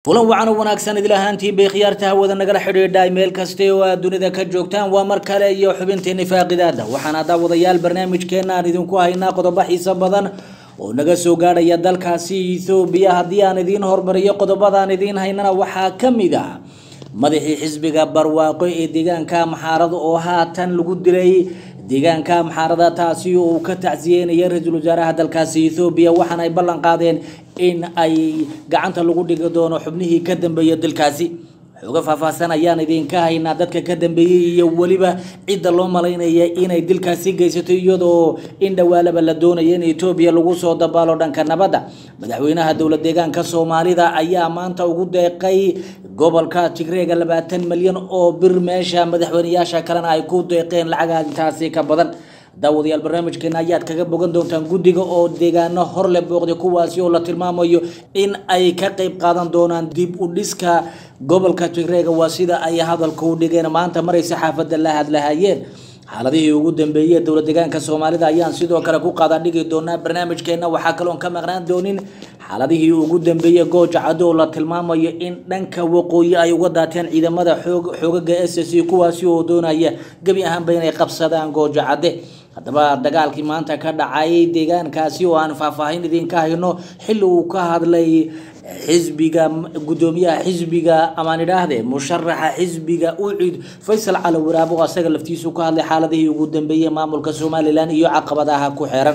kulan wacan oo wanaagsan idil ahaantiin bay khiyaarta hawada nagala xidhiidhay meel kaste oo aad dunida ka joogtaan waa mar kale iyo xubinteeni faaqidaada waxaana daawadayaal barnaamijkeena aan idinku haynaa qodobo xiiso badan oo naga soo gaadhaya dalkaasi ethoobiya haddii aan idiin hormariyo qodobadaan idiin haynana waxaa ka mid ah madaxii xisbiga barwaaqo ee deegaanka maxaarada oo haatan lagu dilay deegaanka maxaarada taasi oo uu ka tacsiyeynaya ra-iisul wasaaraha dalkaasi ethoobiya waxaana ay ballan qaadeen in ay gacanta lagu dhigi doono xubnihii ka dambeeya dalkaasi xooga faahfaahsan ayaan idinka haynaa dadka ka dambeeyey iyo weliba cidda loo malaynaya inay dilkaasi geysato iyadoo in dhawaalaba la doonaya in etoobiya lagu soo dabaalo dhanka nabadda madaxweynaha dowlad deegaanka soomaalida ayaa maanta ugu deeqay gobolka tigreega labaatan milyan oo bir meesha madaxweyneyaasha kalena ay ku deeqeen lacaga intaasi ka badan daawadayaal barnaamijkeena ayaad kaga bogan doontaan guddiga oo deegaano hor le booqday kuwaasi oo la tilmaamayo in ay ka qeyb qaadan doonaan dib u dhiska gobolka tigreega waa sida ay hadalka u dhigeen maanta maray saxaafadda la hadlahayeen xaaladihii ugu dambeeyey dowlad deegaanka soomaalida ayaan sidoo kale ku qaada dhigi doonaa barnaamijkeena waxaa kaloon ka maqnaan doonin xaaladihii ugu dambeeyey gooja caddo oo la tilmaamayo in dhanka waqooyi ay uga daateen ciidamada xoogaga s c kuwaasi oo doonaya gebi ahaanba inay qabsadaan gooja cadde haddaba dagaalkii maanta ka dhacay deegaankaasi oo aan faahfaahin idinka hayno xilli uu ka hadlay xisbiga gudoomiyaha xisbiga amaan idhaahde musharaxa xisbiga ucid faysal cali waraabo oo asaga laftiisu ka hadlay xaaladihii ugu dambeeyey maamulka somalilan iyo caqabadaha ku xeeran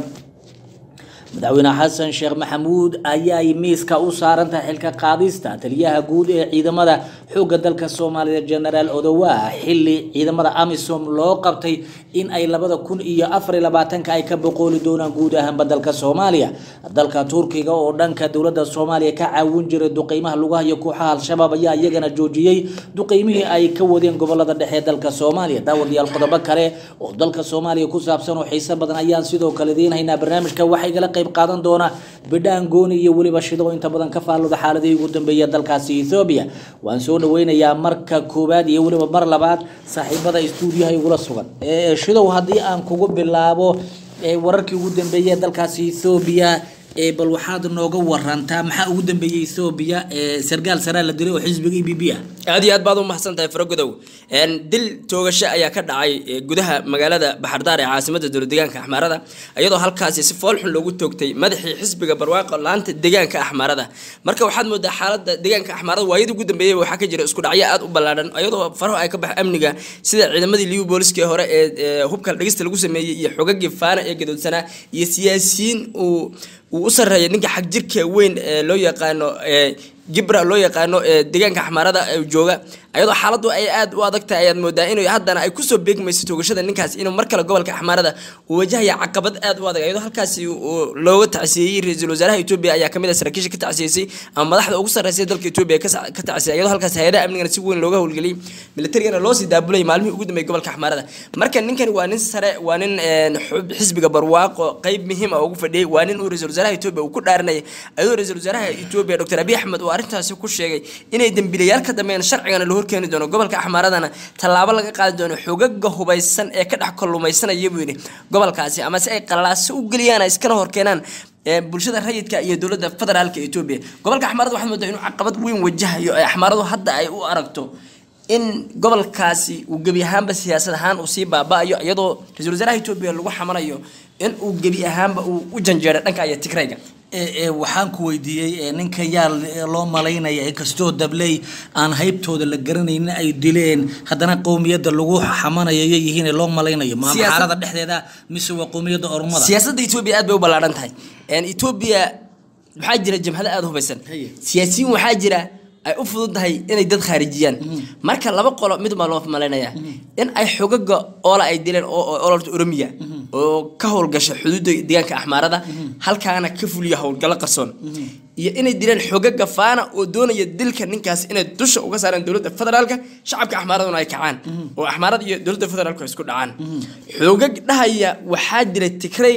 madaxweyne xasan sheekh maxamuud ayaay miiska u saarantahay xilka qaadista taliyaha guud ee ciidamada xoogga dalka soomaaliya genaraal odowa xili ciidamada amisom loo qabtay in ay labada kun iyo afar iyo labaatanka ay ka boqooli doonaan guud ahaanba dalka soomaaliya dalka turkiga oo dhanka dowladda soomaaliya ka caawin jiray duqeymaha lugaha iyo kooxaha al-shabaab ayaa iyagana joojiyey duqeymihii ay ka wadeen gobolada dhexe dalka soomaaliya daawadayaal qodobo kale oo dalka soomaaliya ku saabsan oo xiiso badan ayaan sidoo kale idiin haynaa barnaamijka waxay gala qayb qaadan doona bidhaan gooni iyo weliba shido inta badan ka faallooda xaaladihii ugu dambeeya dalkaasi ethoobiya waan soo dhaweynayaa marka koowaad iyo weliba mar labaad saaxiibada stuudiyaha igula sugan shidow haddii aan kugu bilaabo wararkii ugu dambeeyay dalkaasi ethoobiya bal waxaad nooga warantaa maxaa ugu dambeeyey ethoobiya sargaal saraa la dilay oo xisbiga e b b ah aad iyo aad baad u mahadsan tahay faragodow dil toogasho ayaa ka dhacay gudaha magaalada baxardaar ee caasimada dowlad deegaanka axmaarada iyadoo halkaasi si foolxun loogu toogtay madaxii xisbiga barwaaqo laanta deegaanka axmaarada marka waxaad moodaa xaalada deegaanka axmaarada waayadii ugu dambeeyey waxaa ka jira isku dhacyo aad u ballaadhan iyadoo faraho ay ka bax amniga sida ciidamadii liu booliskii hore ee hubka dhegista lagu sameeyey iyo xogagii faana ee gadoodsanaa iyo siyaasiyiin uu uu u sarreeya ninka xag jirka weyn ee loo yaqaano gibra loo yaqaano deegaanka axmaarada jooga ayadoo xaaladdu ay aad u adag tahay ayaad moodaa inuu haddana ay kusoo beegmayso toogashada ninkaas inuu mar kale gobolka axmaarada uu wajahaya caqabad aad u adag ayadoo halkaasi looga tacsiyeeyey ra-iisul wasaaraha etoobiya ayaa kamid ah saraakiisha ka tacsiyeysay ama madaxda ugu sarreysay dalka etoobiya ka tacsiyay ayadoo halkaas hay-adaha amnigana si weyn looga howlgeliyey militarigana loosii daabulay maalmihii ugu dambeeyay gobolka axmaarada marka ninkani waa nin sare waa nin xisbiga barwaaqo qeyb muhiim ah ugu fadhiyey waa nin uu ra-isul wasaaraha etoobiya uu ku dhaaranayay ayadoo ra-isul wasaaraha etoobiya doctor abiy axmed uu arrintaasi ku sheegay inay dembiilayaal ka dambeeyaan sharcigana la horkeeni doono gobolka axmaaradana tallaabo laga qaadi doono xogaga hubaysan ee ka dhex kalluumaysanaya buu yidhi gobolkaasi ama si ay qalaaso u geliyaan ay iskana horkeenaan bulshada rayidka iyo dowladda federaalka etoobiya gobolka axmaarada waxaad moodaa inuu caqabad weyn wajahayo ee axmaaradu hadda ay u aragto in gobolkaasi uu gebi ahaanba siyaasad ahaan uu sii baaba-ayo iyadoo ra-isul wasaaraha etoobiya lagu xamanayo in uu gebi ahaanba uu u janjeeray dhanka iyo tigrayga waxaan ku weydiiyey ninka yaa loo malaynaya inkastoo dabley aan haybtooda la garanaynin ay dileen haddana qowmiyadda lagu xamanayo iyo yihiin loo malaynayo ma xaalada dhexdeeda mise waa qowmiyadda ormada siyaasadda etoobiya aad bay u ballaadhan tahay etoobiya waxaa jira jamhado aada u hubaysan siyaasiyiin waxaa jira ay u fududahay inay dad khaarijiyaan marka laba qolo mid baa loo malaynaya in ay xogaga oola ay dileen ololta oromiya oo ka howlgasha xuduudda deegaanka axmaarada halkaana ka fuliya howlgallo qarsoon iyo inay dileen xogaga faana oo doonaya dilka ninkaas inay dusha uga saaraan dowladda federaalka shacabka axmaaraduna ay kacaan oo axmaarada iyo dowladda federaalku ay isku dhacaan xogag dhahaya waxaa jira tigrayga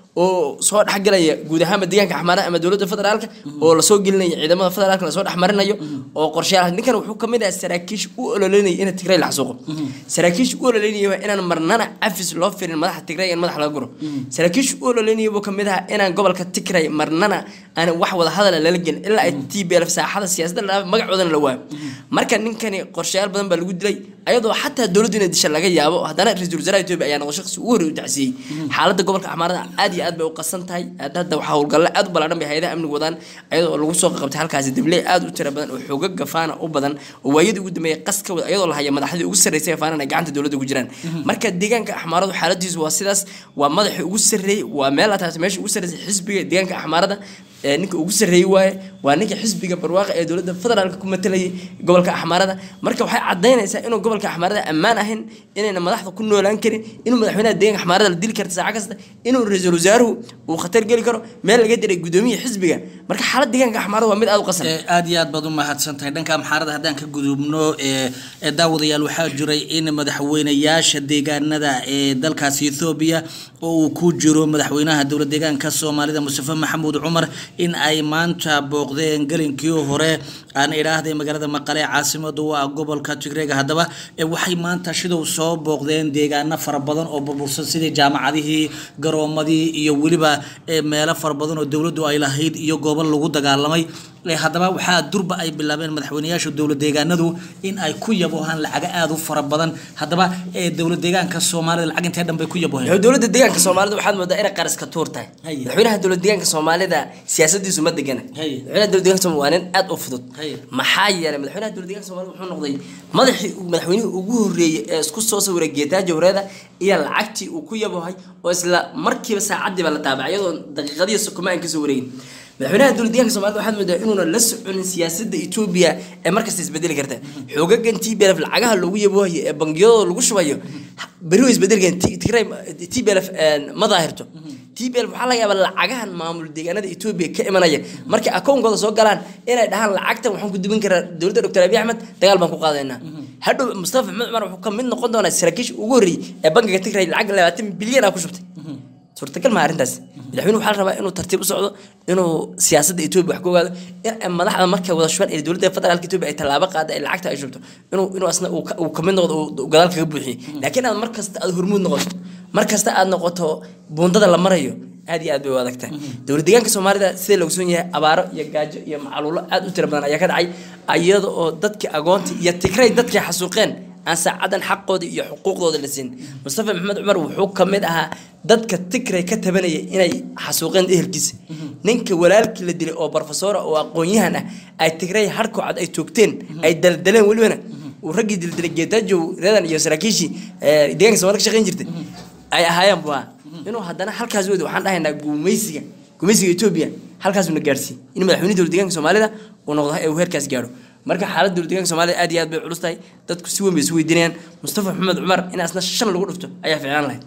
oo soo dhexgalaya guud ahaanba deegaanka axmaarada ama dowladda federaalka oo lasoo gelinaya ciidamada federaalka lasoo dhexmarinayo oo qorshayaal ninkan wuxuu kamid ahaa saraakiisha u ololeynaya in tigray la xasuuqo saraakiisha u ololeynaya waa inaan marnana cafis loo firin madaxa tigray in madax laga guro saraakiisha u ololeynaya buu kamid ahaa inaan gobolka tigray marnana aan wax wada hadala lala gelin ilaa ay tblf saaxada siyaasadda la magacoodana la waayo marka ninkani qorshayaal badan baa lagu dilay ayadoo xataa dowladdu inay disha laga yaabo haddana ra-iisul wasaaraha etoobiya ayaa noqo shaqsi ugu horey u dacsiiyey xaaladda gobolka axmaarada aad iyo aad bay u qasan tahay hadda waxaa howlgalle aad u ballaadhan bay hay-adaha amniga wadaan ayadoo lagu soo qabtay halkaasi dabley aad u tira badan oo xooga gafaana u badan oo waayadii ugu dambeeyay qas ka wada ayadoo la haya madaxdii ugu sarreysay faanan ay gacanta dowladda ku jiraan marka deegaanka axmaaradu xaaladiisu waa sidaas waa madaxii ugu sarreeyey waa meel taas meesha ugu sarreysay xisbiga deegaanka axmaarada ee ninka ugu sarreeyey waaye waa ninka xisbiga barwaaqa ee dowladda federaalka ku matalayay gobolka axmaarada marka waxay cadaynaysaa inuu gobolka axmaarada ammaan ahayn inayna madaxda ku noolaan karin inuu madaxweynaha deeganka axmaarada la dili karta saaco kasta inuu ra-iisul wasaaruhu uu khatar geli karo meel laga diray gudoomiya xisbiga marka xaalad deegaanka axmaarada waa mid aad u qasan aad iyo aad baad u mahadsan tahay dhanka amxaarada haddaan ka gudubno daawadayaal waxaa jiray in madaxweynayaasha deegaanada ee dalkaasi ethoobiya oo uu ku jiro madaxweynaha dowlad deegaanka soomaalida mustafa maxamuud cumar in ay maanta booqdeen gelinkii hore aan idhaahday magaalada maqale caasimadu waa gobolka tigreega haddaba waxay maanta shidow soo booqdeen deegaano fara badan oo burbursan sidii jaamacadihii garoomadii iyo weliba meelo fara badan oo dowladdu ay lahayd iyo goobo lagu dagaalamay haddaba waxaa durba ay bilaabeen madaxweynayaasha dowlad deegaanadu in ay ku yabohaan lacago aada u fara badan haddaba dowlad deegaanka soomaalida lacag intee dhan bay ku yaboheen dowladda deegaanka soomaalida waxaad moodaa inay qaraska tuur tahay madaxweynaha dowlad deegaanka soomaalida siyaasadiisu ma degana madaxweynaha dowlad deegaanka soomaalida waa nin aad u fudud maxaa yeelay madaxweynaha dowlad deegaanka soomaalida wuxuu noqday madaxii madaxweynihii ugu horreeyey ee isku soo sawiray geetaajo horeeda iyo lacagtii uu ku yabohay oo isla markiiba saacadiiba la taabacay iyadoo daqiiqadiyo sokoma aan kasoo wareegin madaxweynaha dowlad deegaanka soomaalida waxaad moodaa inuuna la soconin siyaasadda etoobiya ee markasta isbedeli karta xoogagan t b lf lacagaha loogu yaboohayo ee bangiyadooda lagu shubayo beri way isbedelkeen tigray t b lf ma daahirto t b lf waxaa laga yaabaa lacagahan maamul deegaanada etoobiya ka imanaya markay akoonkooda soo galaan inay dhahaan lacagtan waxaan ku dubin karaa dowladda doctor abiy axmed dagaal baan ku qaadaynaa hadhow mustafa maxamed cumar wuxuu ka mid noqon doonaa saraakiisha ugu horreeyey ee bankiga tigray lacag labaatan bilyan ah ku shubtay suurtagal maa arrintaas madaxweyne waxaa la rabaa inuu tartiib u socdo inuu siyaasadda etoobiya wax ka ogaado in madaxda markay wada shubaan ee dowladda federaalka etoobiya ay tallaabo qaada ay lacagta ay shubto inuu inuu asna uu kamid noqdo uu gadaal kaga buuxiyo laakiin aad mar kasta aad hormuud noqoto mar kasta aad noqoto buundada la marayo aad iyo aad bay u adag tahay dowlad deegaanka soomaalida sida la ogsoon yahay abaaro iyo gaajo iyo macaluulo aad u tira badan ayaa ka dhacay iyada oo dadkii agoontii iyo tigray dadkii xasuuqeen aan saacadan xaqooda iyo xuquuqdooda la siin mustafa maxamed cumar wuxuu ka mid ahaa dadka tigray ka tabanaya inay xasuuqeen ehelkiisa ninka walaalkii la dilay oo barofesora oo aqoon-yahan ah ay tigray harkoo cad ay toogteen ay daldaleen welibana uu raggii dildilay geetaajow reedan iyo saraakiishii deegaanka somalida ka shaqayn jirtay ay ahaayeen bua inuu haddana halkaas wadi waxaan dhahaynaa gumaysiga gumaysiga etoobiya halkaasuna gaarsiiy in madaxweyne dowlad deegaanka soomaalida uu noqdo ee uu heerkaas gaaro marka xaaladda dowlad deegaanka soomaalida aad iyo aad bay culus tahay dadku si weyn bay isu weydiinayaan mustafa maxamed cumar in asna shan lagu dhufto ayaa ficlaan lahayd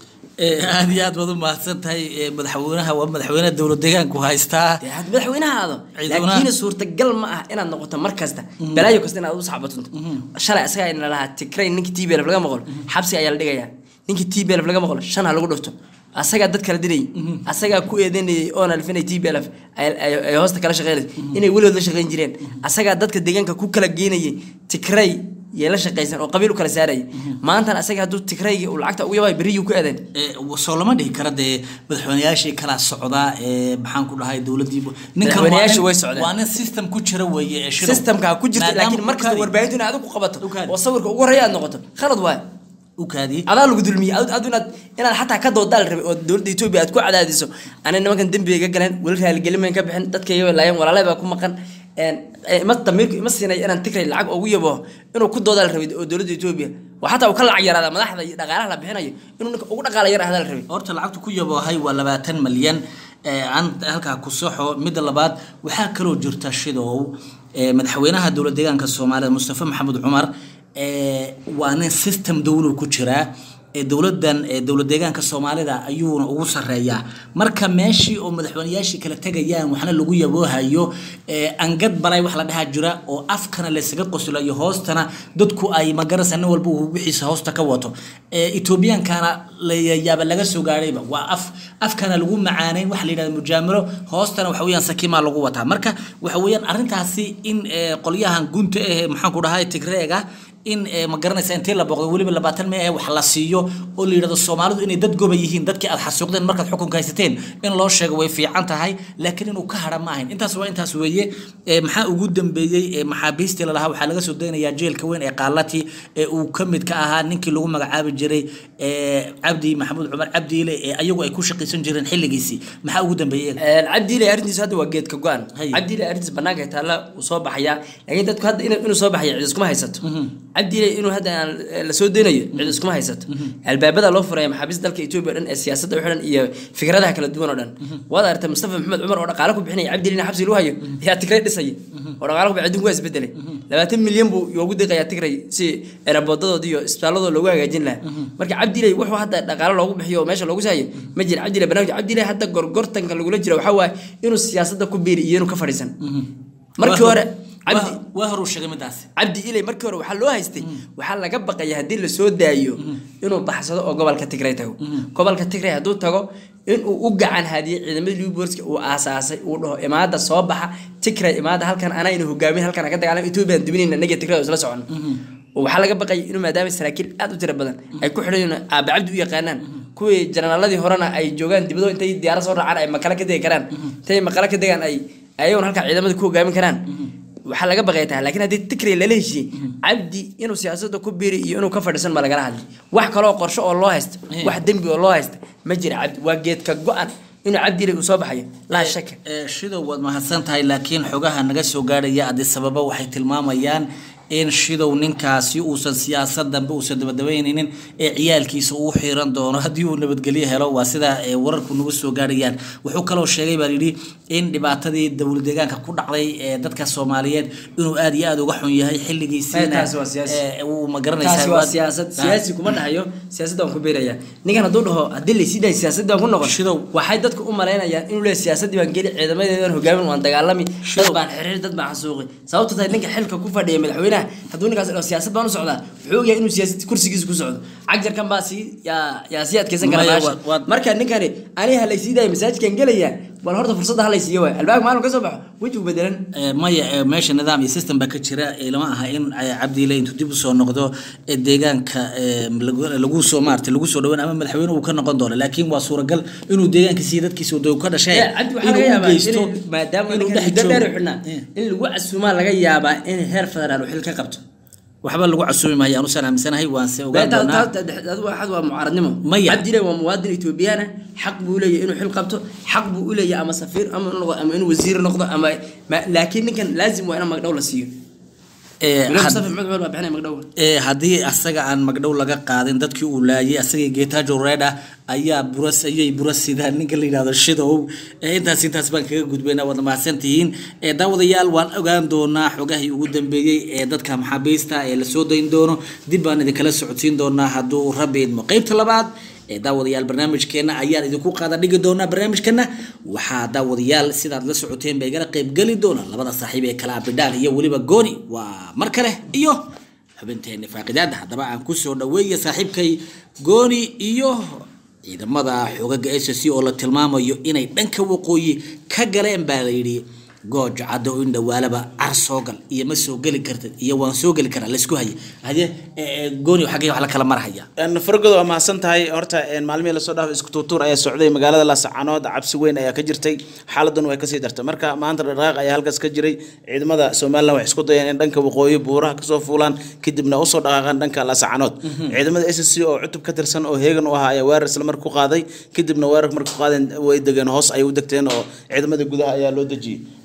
aad iyo aad baad u mahadsan tahay madaxweynaha waa madaxweynaha dowlad deegaanku haystaa madaxweynaha aado laakiin suurtagal ma ah inaad noqoto mar kasta balaayo kasta inaad u saxbatunto shalay asaga ayna lahaa tigray ninkii t b lf laga maqlo xabsiga ayaa la dhigayaa ninkii t b lf laga maqlo shan ha lagu dhufto asagaa dad kala dilayay asagaa ku eedeynayay oona alfinay t b lf ay hoosta kala shaqeynaysa inay weligood la shaqeyn jireen asagaa dadka deegaanka ku kala geynayay tigray yee la shaqaysan oo qabiil u kala saarayay maantana asaga hadduu tigrayga uu lacagta ugu yabaay beriyuu ku eedeyn soo lama dhihi kara dee madaxweynayaashii kala socdaa ee maxaan ku dhahay dowladii Madaxweynayaashu way socdeen. waa nin system ku jira weeye ee shidow. systemka ku jirta Maadaama laakiin markasta ukaadi- warbaahintu inaad adigu qabato Ukaadi. oo sawirka ugu horreeya aad noqoto khalad waay ukaadi adaa lagu dulmiyey adu adu inaad inaad xataa ka doodaal rabay oo dowladda etoobiya aad ku cadaadiso anay nimankan dembiga ka galeen weli raaligelin mayn ka bixin dadka iyaga laayeen walaalay baa ku maqan een, eh, ima damiirku ima siinay inaan tigray lacag ugu yabo inuu ku doodaal rabay oo dowladda etoobiya oo xataa uu ka lacag yaraada madaxda iyo dhaqaalaha la bixinayo inuu ninka ugu dhaqaala yar ahdaa la rabay horta lacagtu ku yaboohay waa labaatan malyan ee, aan halkaa ku soxo midda labaad waxaa kaloo jirta shidow ee, madaxweynaha dowlad deegaanka soomaalida mustafa maxamed cumar ee, waa nin system dowlow ku jiraa ee dowladan ee dowlad deegaanka soomaalida ayuuna ugu sareeyaa marka meeshii oo madaxweyneyaashii kala tegayaan waxna lagu yaboohayo ee angad balay wax la dhahaa jira oo afkana laysaga qoslayo hoostana dadku ay magarasa nin walba uu wixiisa hoosta ka wato ee etoobiyaankana layaaba laga soo gaadhayba waa af afkana lagu macaaneyn waxa la yidhahda mujaamiro hoostana waxa weeyaan sakimaa lagu wataa marka waxa weeyaan arrintaasi in ee, qolyahan gunta eh maxaan ku dhahay tigreega in ee, ma garanaysa intii la booqdo weliba labaatan mee wax la siiyo oo la yidhahdo soomaalidu inay dad goba yihiin dadkii aad xasuuqdeen markaad xukunka haysateen in loo sheego way fiican tahay laakiin inuu ka hadha ma ahayn intaas waa intaas weeye ee, maxaa ugu dambeeyey ee, maxaabiistii lalahaa waxaa laga soo daynayaa jeelka weyn ee qaalati ee uu ka mid ka ahaa ninkii lagu magacaabi jiray ee, cabdi maxamuud cumar cabdiile ee ayagu ay ku shaqaysan jireen xilligiisii maxaa ugu dambeeyey cabdiile arrintiisu hadda waa geedka go-an Hay. cabdiile arrintiis banaanka ay taalla uu soo baxayaa laakiin dadku hadda inuu inuu soo baxaya cid iskuma haysato cabdiile inuu hadda aan eh, la soo daynayo cid iskuma haysato albaabada loo furaya maxaabiista dalka etoobiya o dhan ee siyaasadda u xidhan iyo fikradaha kala duwan oo dhan waad aragtay mustafa maxamed cumar oo dhaqaale ku bixinaya cabdiile in xabsi lagu hayo ayaa tigray dhisaya oo dhaqaale ku bixin adduunku waa isbedelay labaatan milyan buu yoogu deeqayaa tigray si eraboodadooda iyo isbitaaladooda loogu hagaajin lahaa marka cabdiile wuxuu hadda dhaqaale loogu bixiyo oo meesha loogu sahayo ma jira cabdiile barnaamij cabdiile hadda gorgortanka lagula jira waxaa waaye inuu siyaasadda ku biiri iyo inuu ka fadhiisan markii hore cabdi waa hor uu sheegay midaasi cabdi ilay markii hore waxaa loo haystay waxaa laga baqaya haddii lasoo daayo inuu baxsado oo gobolka tigray tago gobolka tigray hadduu tago inuu u gacan haadiyey ciidamadii liborska uu aasaasay uu dhaho imaada soo baxa tigray imaada halkan anayna hogaamin halkan aan ka dagaalam ethoobiyan dibinayna naga tigray oo isla socon oo waxaa laga baqaya inuu maadaama saraakiil aad u tiro badan ay ku xidhan yihiin aabe cabdi u yaqaanaan kuwii janaraaladii horena ay joogaan dibadoo intay diyaarad soo raacaan ay makale ka degi karaan intay makale ka degaan ay ayaguna halkaa ciidamada ku hogaamin karaan waxaa laga baqaya tahay laakiin haddii tikray lala heshiiyey cabdi inuu siyaasadda ku biiri iyo inuu ka fadhiisan ma lagala hadlay wax kaloo qorshe oo loo haysta wax dembi oo loo haysta ma jira cabdi waa geedka go-an inuu cabdi ilay uu soo baxayo laa shaka Ee, shidow waad mahadsan tahay laakiin xogaha naga soo gaadhaya adi sababa waxay tilmaamayaan in shidow ninkaasi uusan siyaasad dambe uusan dabadabaynaynin ee ciyaalkiisa uu xiran doono haddii uu nabadgelyo helo waa sida ee, wararku nagu soo gaadhayaan wuxuu kaloo sheegay baa yidhi in dhibaatadii dowlad deegaanka ku dhacday ee dadka soomaaliyeed inuu aad iyo aad uga xun yahay xilligiisiina taasi waa siyaasi. ee, uu ma garanaysaa taasi waa waad- siyaasad Ah. siyaasi kuma dhahayo siyaasadda waan ku beeraya ninkan hadduu dhaho haddii laysii dhahay siyaasadda waan ku noqon Shidow. waxay dadku u malaynayaan inuu leeyahay siyaasaddii baan geli ciidamadeedan hogaamin waan dagaalami dad Shidow. baan xiriir dad baan xasuuqi sababta tahay ninka xilka ku fadhiya madaxweynaha hadduu ninkaas dhaho siyaasad baan u socdaa wuxuu ogyahay inuu siyaasad kursigiisa ku socdo cagjarkan baa sii yaa yaa sii adkeysan kara Maya, baasha waad- waad- marka ninkani aniga halaysii daaya masaajidkan gelaya bal horta fursadda halaysiiyo waay albaabka maalin ka soo baxo wejigu bedelan Ee, maya ee, meesha nidaam iyo system baa ka jira ee, lama aha in ee, cabdiile intuu dib usoo noqdo ee, deegaanka ee, lagu- lagu soo maarata lagu soo dhawaan ama madaxweyne uu ka noqon doono laakiin waa suuragal inuu deegaankiisa iyo dadkiisa uu ka dhashay Eh, cabdi waxaa laga inuu u yaabaa geysto in maadaama inuu ninkan dhex muddo dheer u joogo. xidhnaa Eh, in lagu casuumaa laga yaabaa in heer federaal uu xil ka qabto waxba lagu casuumi maayo anusaan aaminsanahay waanse ogaan doonaa adu waxaad waa mucaaradnimo Maya. cabdile waa muwaadin etoobiyaan ah xaq buu leeyahay inuu xil qabto xaq buu u leeyahay ama safiir ama inuu noqdo ama inuu wasiir noqdo ama ma- laakiin ninkan laazim waa in magdhow la siiyo Ee, Weliba had- mustafa maxamed cumar baa bixinaya magdhow ee haddii asaga aan magdhow laga qaadin dadkii uu laayay asagii geetaajo reedha ayaa buras ayay buras sidaan ninka la yidhahdo shidow ee intaas intaas baan kaga gudbaynaa waad mahadsantihiin ee daawadayaal waan ogaan doonaa xogahii ugu dambeeyey ee dadka maxaabiista ee lasoo dayn doono dib baan idinkala socodsiin doonaa hadduu rabbi idmo qeybta labaad ee daawadayaal barnaamijkeena ayaan idinku qaada dhigi doonaa barnaamijkana waxaa daawadayaal sidaad la socoteen ba igala qeybgeli doona labada saaxiib ee kala abidhaan iyo weliba gooni waa mar kale iyo xubinteeni faaqidaada haddaba aan kusoo dhaweeya saaxiibkay gooni iyo ciidamada xogaga s c oo la tilmaamayo inay dhanka waqooyi ka galeen baa la yidhi gooja caddo in dhawaalaba car soo gal iyo ma soo geli kartid iyo waan soo geli karaa laysku haya hade gooni xaggee wax la kala marhaya fargodo waa mahadsan tahay horta een, maalmihii lasoo dhaafay isku tuutuur ayaa socday magaalada laasacanood cabsi weyn ayaa ka jirtay xaaladan way kasii dartay marka maanta dhaqaaq ayaa halkaas ka jiray ciidamada somalilan waxay isku dayeen in dhanka waqooyi buuraha kasoo fuulaan kadibna usoo dhaqaaqaan dhanka laasacanood ciidamada s c oo cutub ka tirsan oo heegan u ahaa ayaa weerar isla marka ku qaaday kadibna weerar marka ku qaadeen way degeen hoos ayay u degteen oo ciidamada gudaha ayaa loo dejiyey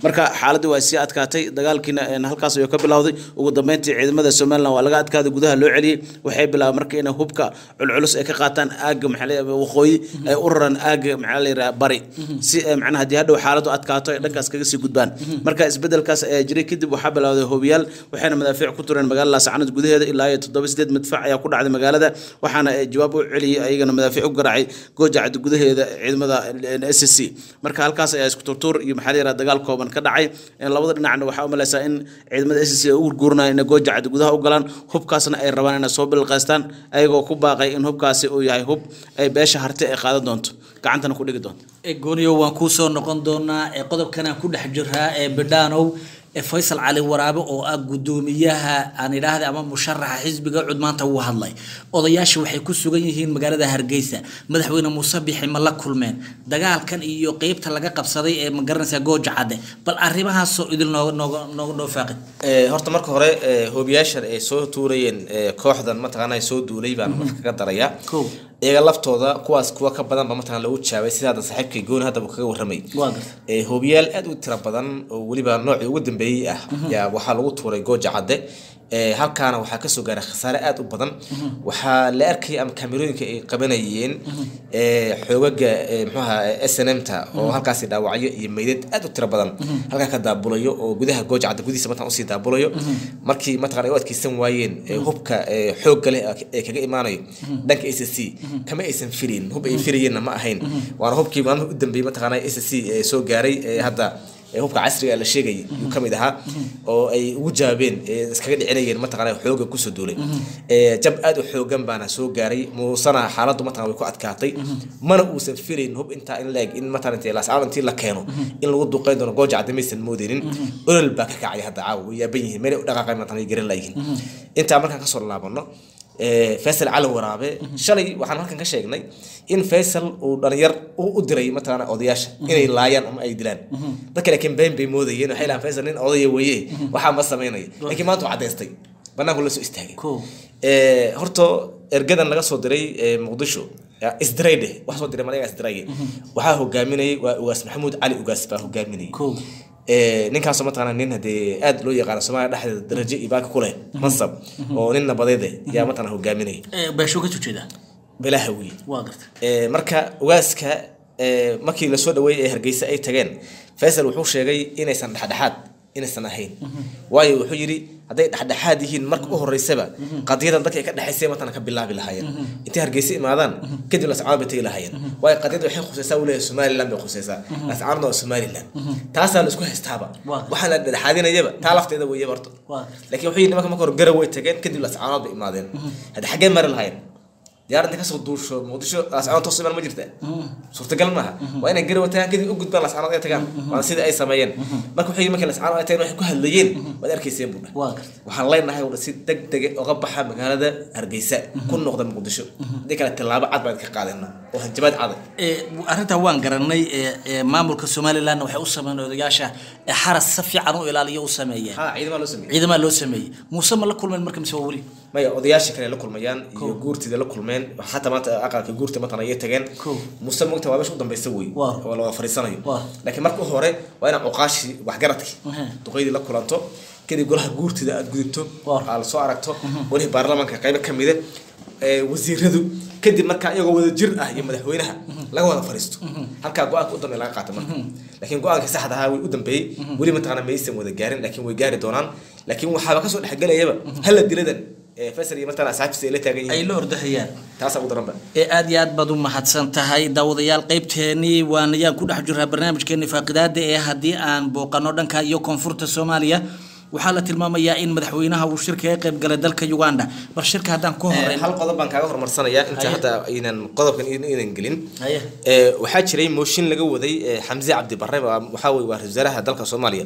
marka xaaladii waa sii adkaatay dagaalkiina een, halkaas ayuu ka bilowday ugu dambeyntii ciidamada somalilan waa laga adkaaday gudaha loo celiyey waxay bilaabeen marka inay hubka culculus ay ka qaataan aaga maxaa la yidhahdaa waqooyi ay u raraan aaga maxaa la yidhahdaa bari si eh, macnaha haddii hadhow xaaladu adkaato ay dhankaas kaga sii gudbaan marka isbedelkaas ayaa jiray kadib waxaa bilowday hoobiyaal waxayna madaafiic ku tureen magaalada laascanood gudaheeda ilaa iyo toddoba sideed madfac ayaa ku dhacday magaalada waxaana eh, jawaab u celiyey ayagana madaafiic u garaacay goojacad gudaheeda ciidamada s c marka halkaas ayaa isku turtuur iyo maxaa la yidhahdaa dagaal kooban ka dhacay Eh, labada dhinacna waxaa u malaysaa in ciidamada s c ay u gurguuranaya inay goojacad gudaha u galaan hubkaasna ay rabaan inay soo bilqaystaan ayagoo ku baaqay in hubkaasi uu yahay hub ay beesha harte ay qaadan doonto gacantana ku dhigi doonto ee gooniyo waan kuu soo noqon doonaa ee qodobkanaan ku dhex jiraa ee bidhaanow ee faysal cali waraabe oo ah gudoomiyaha aan idhaahda ama musharaxa xisbiga cud maanta wuu hadlay odayaasha waxay ku sugan yihiin magaalada hargeysa madaxweyne muuse bixi ma la kulmeen dagaalkan iyo qeybta laga qabsaday ee ma garanaysaa gooja cadde bal arrimahaasoo idil nooga nooga nooga noo faaqid Ee, horta marka hore ee, hoobiyaashan ay soo tuurayeen ee, kooxdan mataqaana ay soo duulay baan marka kaga daraya Kow. iyaga laftooda kuwaas kuwa ka badan ba mataqana lagu jaabay sida hadda saaxiibkay gooni hadda uu kaga warramay Waa gartay. Ee, hoobiyaal aad u tiro badan oo weliba noocii ugu dambeeyey ah yaa waxaa lagu tuuray gooja cadde Ee, halkaana waxaa kasoo gaaray khasaare aad u badan waxaa la arkay ama kaamirooyinka ay qabanayeen ee, xoogaga ee, muxuu ahaa s n m ta oo halkaasi dhaawacyo iyo meydad aad u tiro badan halkaa ka daabulayo oo gudaha gooja cadde gudihiisa mataqana usii daabulayo markii mataqana ay u adkeysan waayeen ee, hubka ee, xoogga leh ee kaga imaanayo dhanka s c kama aysan filayn hub ay filayeenna ma ahayn waana hubkii maalmaha u dambeeyey mataqana s c ee soo gaaray ee hadda ee hubka casriga la sheegayay yuu ka mid ahaa oo ay ugu jawaabeen ee iskaga dhicinayeen mataqana xooga kusoo duulay ee jab aad u xoogan baana soo gaaray muusana xaaladdu mataqana way ku adkaatay mana uusan filayn hub intaa in laeg in mataqana intii laascaal intii la keeno in lagu duqeyn doono gooja cadde maysan moodeynin olol baa ka kacay hadda caawa way yaaban yihiin meelay u dhaqaaqay mataqana ay garan laayihiin intaa markaan kasoo laabano ee, faysal cali waraabe shalay waxaan halkan ka sheegnay in faysal uu dhalinyar u u diray mataqaana odayaasha inay laayaan ama ay dilaan dadka laakiin been bay moodayeen waxay lahaan faysal nin odaya weeye waxaa ma samaynayo laakiin maanta waa cadaystay banaanku la soo istaagay Cool. Ee, horta ergadan laga soo diray ee, muqdisho yaa isdiray dheh wax soo diray malaga isdiray waxaa hogaaminayay waa ugaas maxamuud cali ugaas baa hogaaminayay Cool. Ee, ninkaasoo mataqaana nin hadee aad loo yaqaano soomaaliya dhexdeeda darajo iyo baaka ku leh mansab oo nin nabadeed eh, yaa mataqana hogaaminaya ee beesho ka tujeeda bilaaha wiil waa gartay Ee, marka ugaaska ee, markii lasoo dhaweeyey ee hargeysa ay tageen faysal wuxuu sheegay inaysan dhexdhexaad inaysan ahayn waayo wuxuu yidhi hadday dhexdhexaad yihiin marka u horeysaba qadiyadan dadka ay ka dhexaysay matana ka bilaabi lahaayeen intay hargeysa imaadaan kadib lascaanood bay tegi lahaayeen waayo qadiyada waxay khusaysaa uu leeyahay somaliland bay khusaysaa lascaanoodna waa somaliland taasaa la isku haystaaba Waa. waxaa la dhexdhexaadinayaba taa lafteeda weeye horta Waa. laakiin wuxuu yidhi marka marka hore garow way tageen kadib lascaanood bay imaadeen hadda xaggee mari lahayn diyaarad inta kasoo duusho muqdisho lascaanood toos imaan ma jirta suurtagal maaha waa inay garow tagaan kadib u gudbaan lascaanood ay tagaan waana sidii ay sameeyeen marka wuxuu yidhi markii lascaanood ay tageen waxay ku hadlayeen waad arkayseen buu dhah waa gartay waxaan leenahay udha si deg dege oga baxa magaalada hargeysa ku noqda muqdisho haddii kale tallaabo cad baan ka qaadana oo hanjabaad cada ee arrintaa waan garanay ee ee maamulka somalilandna waxay u sameeyeen odayaasha ee xaras si fiican u ilaaliyo u sameeyeen ha ciidama loo sameeyey ciidamada loo sameeyey muuse ma la kulmeen marka mise waa weli maya odayaashii kale la kulmayaan iyo guurtida la kulmeen xataa maanta aqalka guurta matana ayay tageen Cool. muse mogta waa meesha u dambeysa wey Waa. oo la wada fariisanayo Waa. laakiin marka hore waa inaa cuqaashii waxgaradkii Mhm. duqeydii la kulanto kadib golaha guurtida aad gudubto Waa. aad soo aragto golihii baarlamaanka qaybo ka mida ee, wasiiradu kadib markaa iyagoo wada jir ah iyo madaxweynaha laga wada fariisto halkaa go-aanka u dambeeya laga qaata marka laakiin go-aanka saxda ahaa way u dambeeyey weli mataqaana maysan wada gaarin laakiin way gaari doonaan laakiin waxaaba kasoo dhexgelayaba hala diladan ee, faysal iyo mataqaana asxaabtiisa ay la taagan ay yihiin la ordahayaan taasaa ugu daranba ee aad iyo aad baad u mahadsan tahay daawadayaal qaybteenii waan ayaan ku dhex jiraa barnaamijkeeni faaqidaada ee haddii aan booqano dhanka iyo koonfurta soomaaliya waxaa la tilmaamayaa in madaxweynaha uu shirka ka qayb galay dalka uganda bal shirka haddaan ku Ee, horeyn hal qodob baan kaaga horumarsanayaa inta Haye. hadda aynan qodobkan aynan gelin Haye. Ee, waxaa jiray mooshin laga waday ee, xamse cabdi barre waa- waxaa weye waa ra-iisul wasaaraha dalka soomaaliya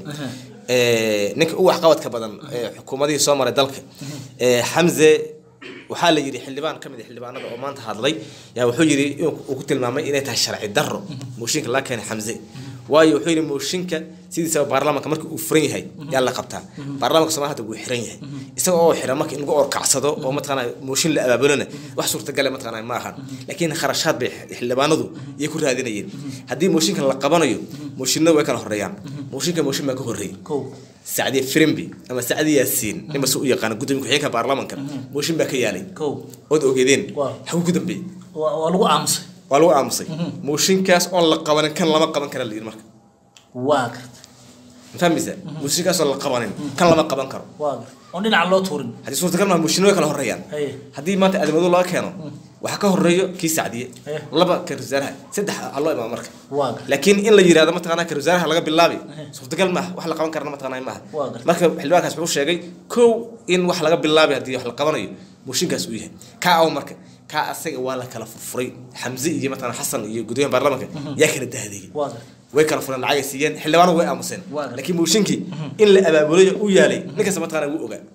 Ee, ninka ugu waxqabadka badan ee xukuumadihii soo maray dalka Ee, xamse waxaa la yidhi xildhibaan ka mid ah xildhibaanada oo maanta hadlay yaa wuxuu yidhi inuu uu ku tilmaamay inay tahay sharci darro mooshinka laga keenay xamse waayo wuxuu yidhi mooshinka sidiisaba baarlamaanka marka uu furan yahay yaa la qabtaa baarlamaanka soomaaliya hadda wuu xiran yahay isaga oo xiran marka in lagu orkacsado oo mataqaana mooshin la abaabulana wax suurtagale mataqaana ma ahan laakiin kharashaad bay xildhibaanadu iyay ku raadinayeen haddii mooshinka la qabanayo mooshinada way kala horeeyaan mooshinka mooshin baa ka horreeyay kow sacdiye firimbi ama sacdiye yaasiin ninba si u yaqaana gudoomiye ku-xigeenka baarlamaanka mooshin baa ka yaalay kow ood ogeedeen Waaw. xagu ku dambeeyey waa waa lagu aamusay waa lagu aamusay mooshinkaas oon la qabanin kan lama qaban kara la yidhi marka waa garta ma fahmaysa mooshinkaas oon la qabanin kan lama qaban karo waa garta oon dhinaca loo tuurin haddii suurtagal maa mooshinno way kala horeeyaan Haye. haddii maanta aadamadu laga keeno waxaa ka horeeyo kii sacdiye Haye. laba ka wasaaraha saddex ha loo imaamo marka waa garta laakiin in la yidhahdo mataqaana ka wasaaraha laga bilaabi suurtagal maaha wax la qaban karana mataqaana maaha Waa gartay. marka xildhibaankaas wuxuu sheegay kow in wax laga bilaabi haddii wax la qabanayo mooshinkaas uu yahay kaa aw marka kaa asaga waa la kala furfuray xamse iyo mataqaana xasan iyo gudoomiyaha baarlamaanka yaa kala dahdeeyey waa garta way kala fureen lacagay siiyeen xildhibaanu way aamuseen Waa gartay. laakiin mooshinkii in la abaabulayo u yaalay ninkasta mataqaana wuu ogaa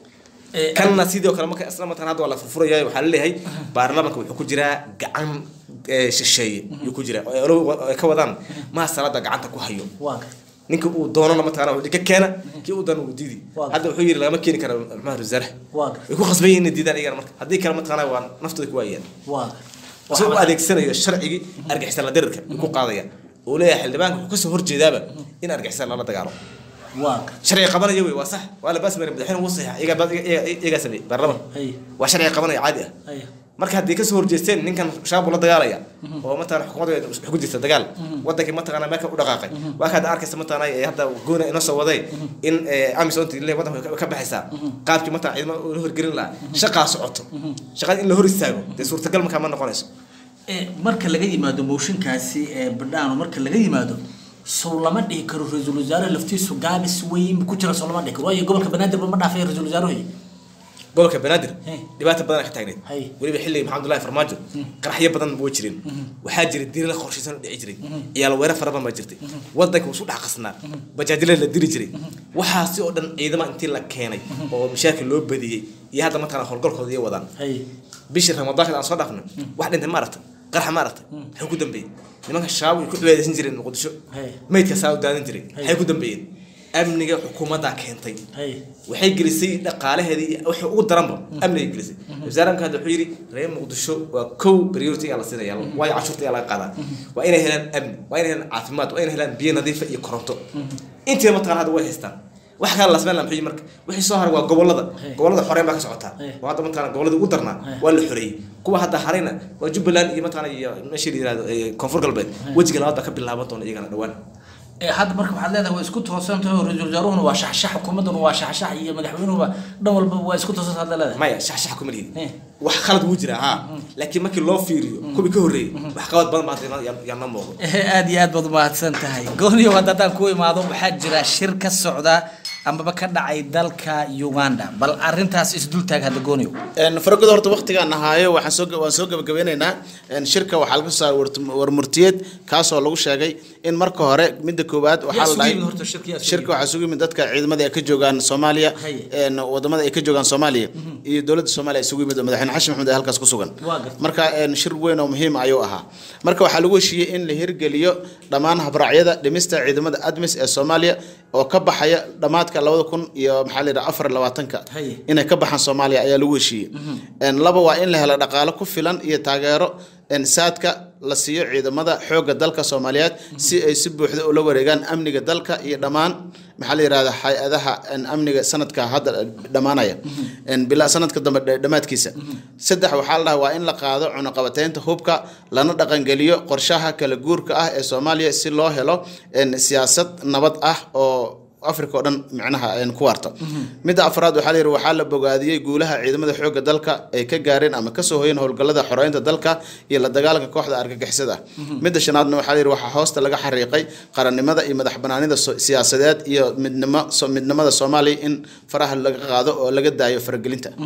Eh, kanna sidoo kale marka isla mataqaana hadda waa la furfuraya waxaa laleeyahay baarlamaanka wuxuu ku jiraa gacan eh, shisheeye yuu ku jiraa oo olo- ay ka wadaan maa salada gacanta ku hayo waa garta ninka uu doonana mataqaana wuxuu ka keena kii uu doono uu diidi Waa. hadda wuxuu yidhi lagama keeni karo maxamed wasaare waa garta way ku khasban yihiin inay diidaan iyagana marka haddii kale mataqaana waa naftooda ku waayaan waa garta isagoo u adeegsanayo sharcigii argixisaan la dirirka yuu ku qaadaya uu leeyahay xildhibaanka wuxuu kasoo horjeedaaba in argixisaan lala dagaalo waa garta sharciga qabanaya wey waa sax waa la baas marin madaxweyne wuu saxiixa iyagaa ba- iyagaa iyagaa sameeyey baarlaman Haye. waa sharciga qabanaya caadi ah Haye. marka haddii kasoo horjeesteen ninkan shaabu la dagaalaya oo mataqana xukuumadda wax ku jirta dagaal wadankii mataqana meelka u dhaqaaqay waa kaad arkaysa mataqana ee hadda goona inoo soo waday in eh, amisom le wadanka way ka baxaysaa qaabkii mataqana ciidamada uu la horgelin lahaa shaqaa socoto shaqada in la hor istaago dee suurtagal markaa ma noqonayso Eh, marka laga yimaado mooshinkaasi ee badhaano marka laga yimaado sow lama dhihi karo ra-iisul wasaare laftiisu gaabis weyn ku jira sow lama dhihi karo waayo gobolka banaadir ba ma dhaafay ra-iisul wasaaruhu gobolka banaadir Hey. dhibaata badan ay ka taagneed Hey. weliba xilli maxamedullahi farmaajo qaraxyo badan way jireen waxaa jiray diri la qorshaysan oo dhici jiray ciyaal weerar fara badan baa jirtay wadanka wuu isu dhex qasnaa bajaajile la diri jiray waxaasi oo dhan ciidama intii la keenay oo mashaakil loo badiyey iyo hadda mataqana howlgalkooda iyo wadaan hay bishii ramadaanka aan soo dhaafnay wax dhintay ma aragtay qaraxa ma aragtay maxay ku dambeeyey nimanka shabaab ay ku cibaadaysan jireen muqdisho Hey. meydka saa u daadan jiray Hey. maxay ku dambeeyeen amniga xukuumaddaa keentay hay waxay gelisay dhaqaalaheedii wixii ugu daranba amnigay gelisay wasaaranka hadda wuxuu yidhi reer muqdisho waa kow priority ayaa la siinaya waayo cashuurta ayaa laga qaadaa waa inay helaan amni waa inay helaan caafimaad waa inay helaan biyo nadiifa iyo koronto intiiba mataqana hadda way haystaan wax kale la sameyn lahaa muxuu yihi marka wixii soo haray waa gobolada gobolada xoreyn baa ka socotaa oo hadda mataqana goboladii ugu darnaa waa la xoreeyey kuwa hadda harayna waa jubbaland iyo mataqana iyo meeshii la yihahdo eh, koonfur galbeed wejiga labaad baa ka bilaaban doona iyagana dhawaan Eh, hadda marka waxaad leedahay waa isku toosan tahay oo ra-iisul wasaaruhuna waa shaxshax xukuumadduna waa shaxshax iyo madaxweynuhuba dhan walba waa isku toosan hadda leedahay maya shaxshax kuma lihid Eh. wax khalad wuu jiraa haa laakiin markii loo fiiriyo kuwii ka horreeyey wax qabad badan baa hadda yaa- yaa noo muuqdo Eh, aad iyo aad baad umahadsan tahay gooniyo hadda haddaan ku imaado waxaa jira shir ka socda amaba ka dhacay dalka uganda bal arintaas isdultaag hadda gooniyo faragooda horta waqtigaan ahaayo waxaan soo waan soo gabagabeynaynaa een, shirka waxaa laga soo saaray wartum- warmurtiyeed kaasoo lagu sheegay in marka hore midda koowaad waxaa la sugu dhahay yimid horta shirka yaa sugu shirka waxaa sugu yimid dadka ciidamada ay ka joogaan soomaaliya Haye. een, wadamada ay ka joogaan soomaaliya iyo dowladda soomaaliya ay sugu yimid oo madaxweyne xashin maxamed ee halkaas ku sugan Waa gartay. marka een, shir weyn oo muhiim ayuu ahaa marka waxaa lagu heshiiyey in la hirgeliyo dhammaan habraacyada dhimista ciidamada admis ee soomaaliya oo ka baxaya dhammaadka labada kun iyo maxaa la yidhaha afar iyo labaatanka Haye. inay ka baxaan soomaaliya ayaa lagu heshiiyey Een, laba waa in la helo dhaqaalo ku filan iyo taageero een, saadka la siiyo ciidamada xoogga dalka soomaaliyeed si ay si buuxda ula wareegaan amniga dalka iyo dhammaan maxaa la yidhahda hay-adaha een, amniga sanadka hadda dhammaanaya Een, bilaa sanadka dambe dhe- dhammaadkiisa saddex waxaa la dhahaa waa in la qaado cunaqabateynta hubka lana dhaqangeliyo qorshaha kala guurka ah ee soomaaliya si loo helo een, siyaasad nabad ah oo africa oo dhan micnaha een, ku waarta midda afraad waxaa la yidhi waxaa la bogaadiyey guulaha ciidamada xoogga dalka ay ka gaareen ama kasoo hoyeen howlgallada xoreynta dalka iyo la dagaalanka kooxda argagixisada midda shanaadna waxaa la yidhi waxaa hoosta laga xariiqay qarannimada iyo madax banaanida so- siyaasadeed iyo midnimo so- midnimada soomaaliya in faraha laga qaado oo laga daayo faragelinta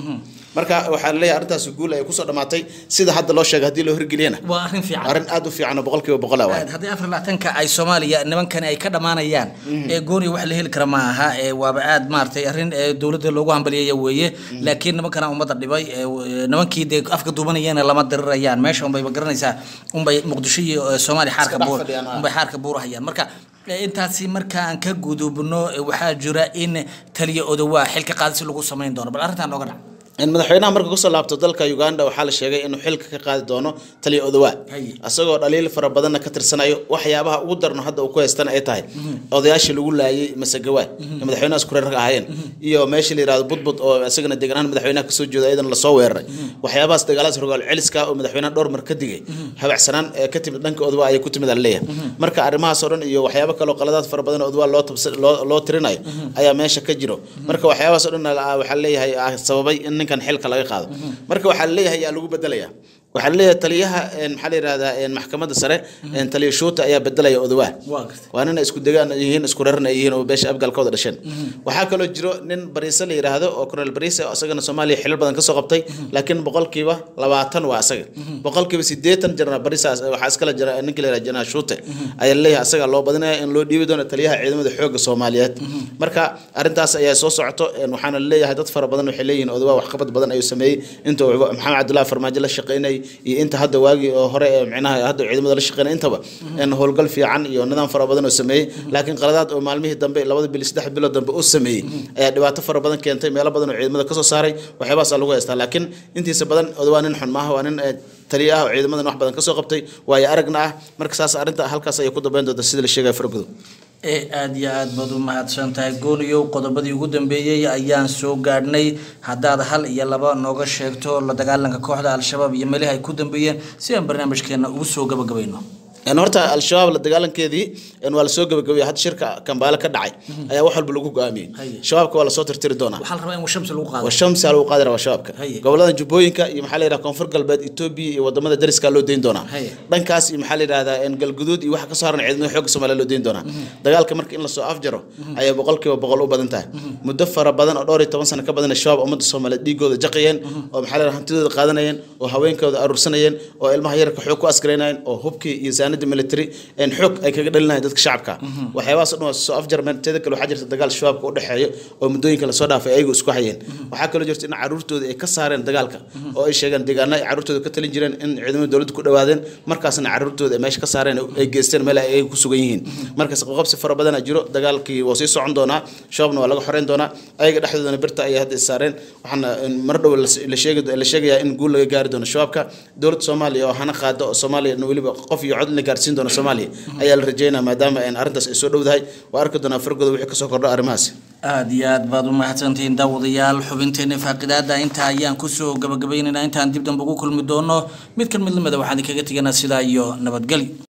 marka waxaa laleeyahay arrintaasi guul ay kusoo dhamaatay sida hadda loo sheegay haddii loo hirgeliyana waa arrin fiican arrin aad u fiican oo boqolkiiba boqol ah waay haddii afar labaatanka ay soomaaliya nimankani ay ka dhammaanayaan ee gooniya wax la heli kara ma aha ee waaba aad maaragtay arrin ee dowladda loogu hambaliyaya weeye laakiin nimankana ummadda dhibay ee w- nimankii dee afka duubanayana lama dirirayaan meesha unbayba garanaysaa unbay muqdisho iyo eh, soomaaliya xaarka dhex buur fadhiyaan, ah. unbay xaarka buurahayaan marka eh, intaasi marka aan ka gudubno eh, waxaa jira in taliya odowaa xilka qaadisi lagu samayn doono bal arrintan nooga dhac in madaxweynaha marka kusoo laabto dalka uganda waxaa la sheegay inuu xilka ka qaadi doono taliya odowaa Haye. isagoo dhaliil fara badanna ka tirsanayo waxyaabaha ugu darno hadda uu ku haystana ay tahay odayaashii lagu laayay masagawaay ee madaxweynaha isku reerka ahaayeen iyo meeshii la yihahdo budbud oo isagana deeganaan madaxweynaha kasoo jeeda iyadana lasoo weeraray waxyaabahaas dagaaladas rogaal celiska oo madaxweynaha dhowr mar ka digay habacsanaan ee ka timid dhanka odowaa ayay ku timid leeyahay marka arrimahaas oo dhan iyo waxyaabo kale oo qaladaad fara badan oo odowaa loo tabsa- loo- loo tirinayo ayaa meesha ka jiro marka waxyaabahaas oo dhan ah, waxaa leeyahay ah, sababay in ninkan xilka laga qaado marka waxaa leeyahay yaa lagu bedelayaa waxaa leeyahay taliyaha een, maxaa la yihahdaa een, maxkamadda sare een, taliya shuuta ayaa bedelaya odowaa waa gartay waa nin ay isku degaan yihiin isku reeran ay yihiin oo beesha abgaalkooda dhasheen waxaa kaloo jiro nin bariise la yidhaahdo oo colonel bariise oo isagana soomaaliya xilal badan kasoo qabtay laakiin boqolkiiba labaatan waa asaga boqolkiiba sideetan general bariise waxaa iskala jira ninka la yihahdo general shuute ayaa leeyahay asaga loo badinaya in loo dhiibi doono taliyaha ciidamada xoogga soomaaliyeed marka arrintaas ayaa soo socoto een, waxaana leeyahay dad fara badan waxay leeyihiin odawaa waxqabad badan ayuu sameeyey inta uu maxamed cabdullahi farmaajo la shaqeynayay iyo inta hadda waagii oo hore ee micnaha hadda ciidamada la shaqeynay intaba in howlgal fiican iyo nidaam fara badan oo sameeyey laakiin qaladaad oo maalmihii dambe labada bil saddex bilood dambe uu sameeyey ayaa dhibaato fara badan keentay meelo badan oo ciidamada kasoo saaray waxyaabahaas lagu haystaa laakiin intiisa badan odawaa nin xun maaha waa nin eh, taliya ah oo ciidamadan wax badan kasoo qabtay waayo aragna ah marka saas arrinta halkaas ayay ku dambeyn doonta sida la sheegaya faragudo ee aada iyo aad baad u mahadsan tahay gooniyow qodobadii ugu dambeeyey ayaan soo gaadhnay haddaad hal iyo laba nooga sheegto la dagaalanka kooxda al-shabaab iyo meelihi ay ku dambeeyeen si aan barnaamijkeena ugu soo gabagabayno een horta al-shabaab la dagaalankeedii een waa lasoo gabagabaya hadda shirka kambaale ka dhacay ayaa wax walba lagu go'aamiyey Haye. shabaabka waa lasoo tirtiri doonaa waxaa la rabaa in shamsi lagu qaado washamsi lagu qaadi rabaa shabaabka Haye. gobolada jubbooyinka iyo maxaa la yidhaha koonfur galbeed etoobiya iyo wadamada dariska loo deyn doonaa Haye. dhankaas iyo maxaa la yidhahdaa een galguduud iyo waxa ka soo haran ciidamada xoogga soomaaliya loo deyn doonaa dagaalka marka in lasoo afjaro ayaa boqolkiiba boqol u badan tahay muddo fara badan oo dhowr iyo toban sano ka badan shabaab ummadda soomaaliyeed dhiigooda jaqayeen oo maxaa la yidhaha hantidooda qaadanayeen oo haweenkooda aruursanayeen oo ilmaha yararka xoog ku askaraynayeen oo hubkii iyo saanada military een xoog ay kaga dhalinayeen dadka shacabka waxyaabahaas oo dhan waa soo afjarmeen teeda kale waxaa jirta dagaal shabaabka u dhexeeyo oo muddooyinka lasoo dhaafay ayagu isku hayeen waxaa kaloo jirta in caruurtooda ay ka saareen dagaalka oo ay sheegeen deegaana ay caruurtooda ka talin jireen in ciidamada dowladda ku dhawaadeen markaasna caruurtooda ay meesha ka saareen oo ay geysteen meel ay ku sugan yihiin markaas qoqobsi fara badana jiro dagaalkii waa sii socon doonaa shabaabna waa laga xoreyn doonaa ayaga dhexdoodana birta ayay hadda is saareen waxaana in mar dhow la- la sheegi la sheegayaa in guul laga gaari doono shabaabka dowladda soomaaliya oo hana qaado oo soomaaliya weliba qof iyo cod la gaarsiin doono soomaaliya ayaa la rajeynaya maadaama een arrintaas ay soo dhowdahay waa arki doonaa fargooda wixii kasoo kordho arrimahaasi aada iyo aad baad u mahadsantihiin daawadayaal xubinteena faaqidaada intaa ayaan kusoo gabagabaynaynaa intaan dib dambe ugu kulmi doono mid kan mid lamida waxaan idinkaga teganaa sidaa iyo nabadgelyo